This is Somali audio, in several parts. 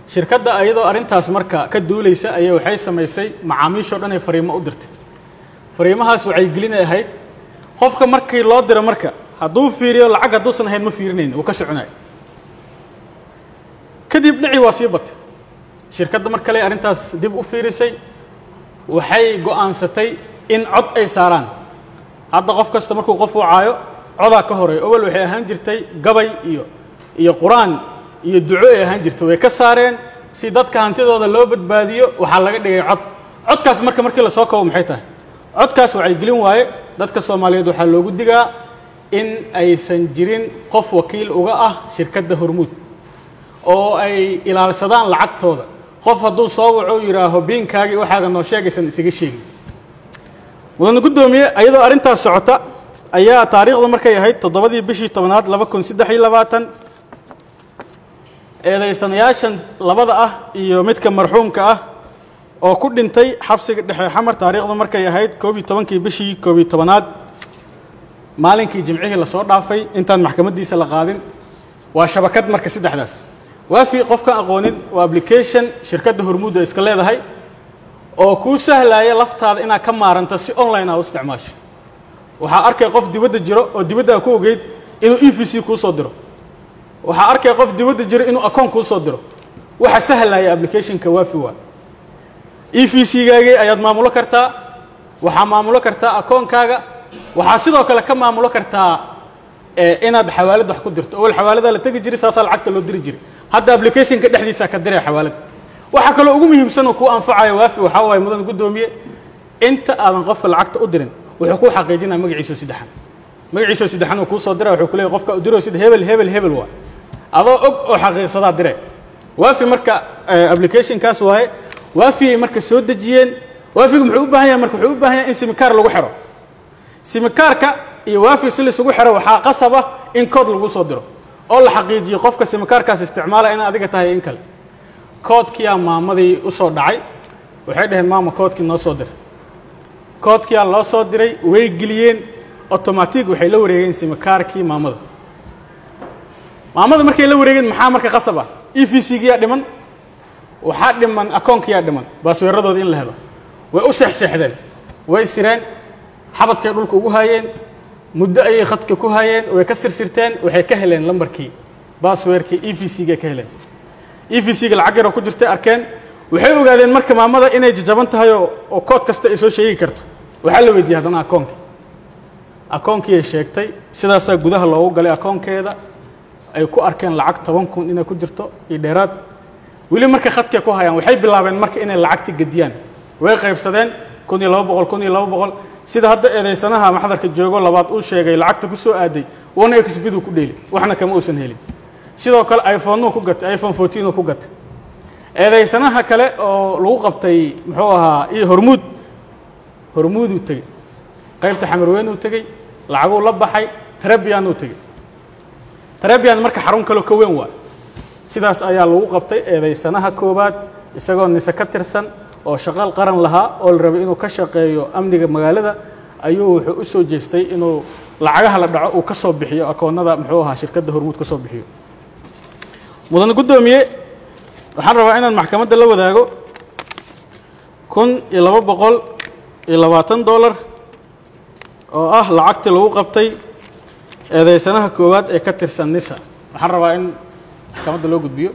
shirkadda ayadoo arrintaas marka ka duulaysa ayay waxay samaysay macaamiishoo dhan ay fariimo u dirtay fariimahaas waxay gelinay ahayd qofka markii loo diro marka hadduu fiiriyo lacag hadduusan ahayn ma fiirinayn uu ka soconayo kadib dhici waa sii batay shirkadda mar kale arrintaas dib u fiirisay waxay go'aansatay in cod ay saaraan hadda qof kasta markuu qof u caayo codaa ka horeeya owel waxay ahaan jirtay gabay iyo iyo qur-aan iyo duco ay ahaan jirtay way ka saareen si dadka hantidooda loo badbaadiyo waxaa laga dhigay cod codkaas marka markii lasoo kabo maxay tahay codkaas waxay gelin waaye dadka soomaaliyeed waxaa loogu digaa in aysan jirin qof wakiil uga ah shirkadda hormuud oo ay ilaalsadaan lacagtooda qof hadduu soo waco yidhaaho biinkaagii waxaaga noo sheegaysan isaga sheegin mudane guddoomiye ayadoo arrintaas socota ayaa taariikhdu markay ahayd toddobadii bishii tobnaad laba kun saddex iyo labaatan eedaysanayaashan labada ah iyo midka marxuumka ah oo ku dhintay xabsiga dhexe xamar taariikhdu markay ahayd koob iyo tobankii bishii koob iyo tobanaad maalinkii jimcihii lasoo dhaafay intaan maxkamaddiisa la qaadin waa shabakad marka saddexdaas waafi qofkan aqoonin waa application shirkadda hormuudda iska leedahay oo kuu sahlaaya laftaada inaad ka maaranto si online ah u isticmaasho waxaa arkay qof dibadda jiro oo dibadda a ku ogeyd inuu e v c kuu soo diro waxaa arkay qof dibadda jiro inuu akoon kuu soo diro waxa sahlaya applicationka waafi waa e v c gaagii ayaad maamulo kartaa waxaa maamulo kartaa akoonkaaga waxaa sidoo kale ka maamulo kartaa inaad xawaalad wax ku dirto owel xawaaladaa la tegi jiray saasaa lacagta loo diri jiray hadda applicationka dhexdiisaa ka diraya xawaalad waxaa kaloo ugu muhiimsan oo kuu anfacayo waafi waxaa waaye mudan guddoomiye inta aadan qofka lacagta u dirin wuxuu kuu xaqiijinaya magaciisao saddexan magaciisao saddexan uu kuu soo dira wuxuu ku leeyahy qofka u diroo sida hebel hebel hebel waa adoo og oo xaqiiqsadaa dire waafi marka applicationkaas waaye waafiyay marka soo dejiyeen waafigu muxuu u baahan yahay marka wuxuu u baahan yahay in simikaar lagu xiro simikaarka iyo waafi si laisugu xiro waxaa qasaba in kood lagu soo diro oo la xaqiijiyo qofka simikaarkaas isticmaala in adiga tahay in kale koodkiyaa maamadii u soo dhacay waxay dhaheen maama koodkii noo soo diray koodkiyaa loo soo diray way geliyeen automatic waxay la wareegeen simikaarkii maamada maamada markay la wareegeen maxaa marka qasab ah e v c giyaa dhiman waxaa dhiman akoonkiyaa dhiman baasweeradooda in la helo way u seexseexdeen way sireen xabadkay dhulka ugu haayeen muddo ayay khadka ku haayeen way ka sirsirteen waxay ka heleen lambarkii baasweerkii e v c ga ka heleen e v c ga lacag yaroo ku jirtay arkeen waxay ogaadeen marka maamada inay jajaban tahay oo kood kasta ay soo sheegi karto waxaa la weydiiyey haddana akoonkii akoonkiiay sheegtay sidaasaa gudaha loogu galay akoonkeeda ay ku arkeen lacag toban kun inay ku jirto iyo dheeraad weli markay khadkay ku hayaan waxay bilaabeen marka inay lacagti gediyaan way qaybsadeen kun iyo laba boqol kun iyo laba boqol sida hadda eedaysanaha maxdarka joogo labaad uu sheegay lacagta ku soo aaday wana exbiduu ku dheeli waxna kama uusan helin sidoo kale iphoneu ku gatay iphone fourteenuu ku gatay eedaysanaha kale oo lagu qabtay muxuu ahaa iyo hormuud hormuuduu tegey qaybta xamarweynuu tegey lacaguu la baxay trebianuu tegey trebian marka xarun kaleo ka weyn waa sidaas ayaa lagu qabtay eedaysanaha koowaad isagoo nise ka tirsan oo shaqal qaran lahaa oo la rabay inuu ka shaqeeyo amniga magaalada ayuu wuxuu u soo jeestay inuu lacagaha la dhaco uu ka soo bixiyo akoonnada muxuu ahaa shirkadda hormuud ka soo bixiyo mudane guddoomiye waxaan rabaa inaan maxkamadda la wadaago kun iyo laba boqol iyo labaatan dollar oo ah lacagtii lagu qabtay eedaysanaha koowaad ee ka tirsan nisa waxaan rabaa in maxkamadda loo gudbiyo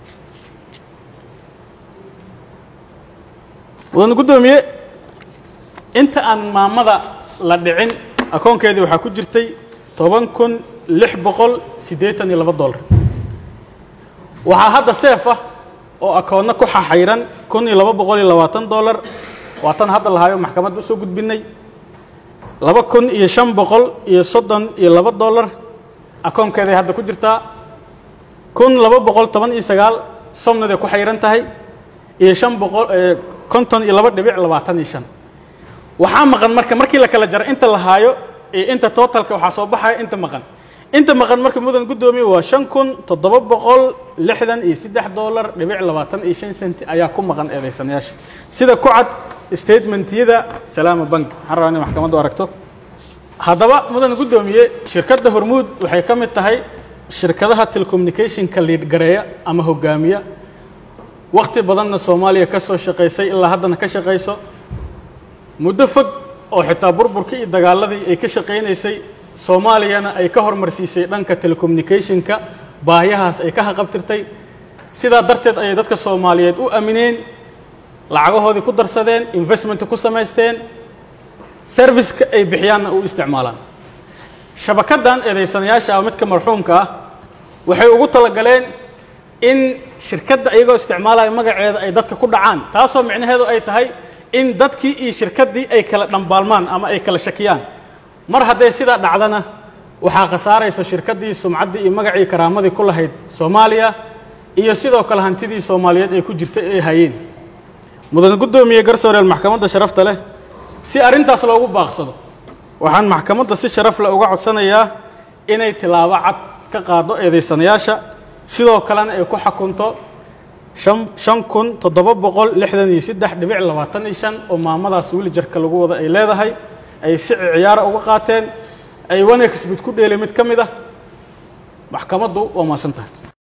mudane guddoomiye inta aan maamada la dhicin akoonkeedii waxaa ku jirtay toban kun lix boqol siddeetan iyo laba dollar waxaa hadda seef ah oo akoonno ku xaxayran kun iyo laba boqol iyo labaatan dollar waa tan hadda lahaayo maxkamadda usoo gudbinay laba kun iyo shan boqol iyo soddon iyo laba dollar akoonkeeday hadda ku jirtaa kun laba boqol toban iyo sagaal somnaday ku xayran tahay iyo shan boqol konton iyo laba dhibic labaatan iyo shan waxaa maqan marka markii la kala jaro inta la haayo iyo inta totalka waxaa soo baxaya inta maqan inta maqan marka mudan guddoomiye waa shan kun toddoba boqol lixdan iyo saddex dollar dhibic labaatan iyo shan senti ayaa ku maqan eedaysanayaasha sida ku cad statementyada salaama bank waxaan rabaa inay maxkamaddu aragto haddaba mudan guddoomiye shirkadda hormuud waxay ka mid tahay shirkadaha telecommunicationka liid gareeya ama hogaamiya wakhti badanna soomaaliya ka soo shaqaysay ilaa haddana ka shaqayso muddo fog oo xitaa burburkii iyo dagaaladii ay ka shaqaynaysay soomaaliyana ay ka hormarsiisay dhanka telecommunicationka baahiyahaas ay ka haqabtirtay sidaa darteed ayay dadka soomaaliyeed u aamineen lacagahoodii ku darsadeen investment ku samaysteen serviceka ay bixiyaanna u isticmaalaan shabakaddan eedaysanayaasha ah midka marxuumka ah waxay ugu talagaleen in shirkadda iyagoo isticmaalaya magaceeda ay dadka ku dhacaan taasoo micnaheedu ay tahay in dadkii iyo shirkaddii ay kala dhambaalmaan ama ay kala shakiyaan mar hadday sidaa dhacdana waxaa khasaaraysa shirkaddii sumcaddii iyo magacii karaamadii ku lahayd soomaaliya iyo sidoo kale hantidii soomaaliyeed ay ku jirtay ay hayeen mudan guddoomiye garsooreel maxkamadda sharafta leh si arrintaas loogu baaqsado waxaan maxkamadda si sharaf leh uga codsanayaa inay tilaabo cad ka qaado eedaysanayaasha sidoo kalena ay ku xakunto shan shan kun toddoba boqol lixdan iyo saddex dhibic labaatan iyo shan oo maamadaas wilijarka lagu wada ay leedahay ay si ciyaara uga qaateen ay wanexbid ku dheelay mid ka mid ah maxkamaddu waa maasan tahay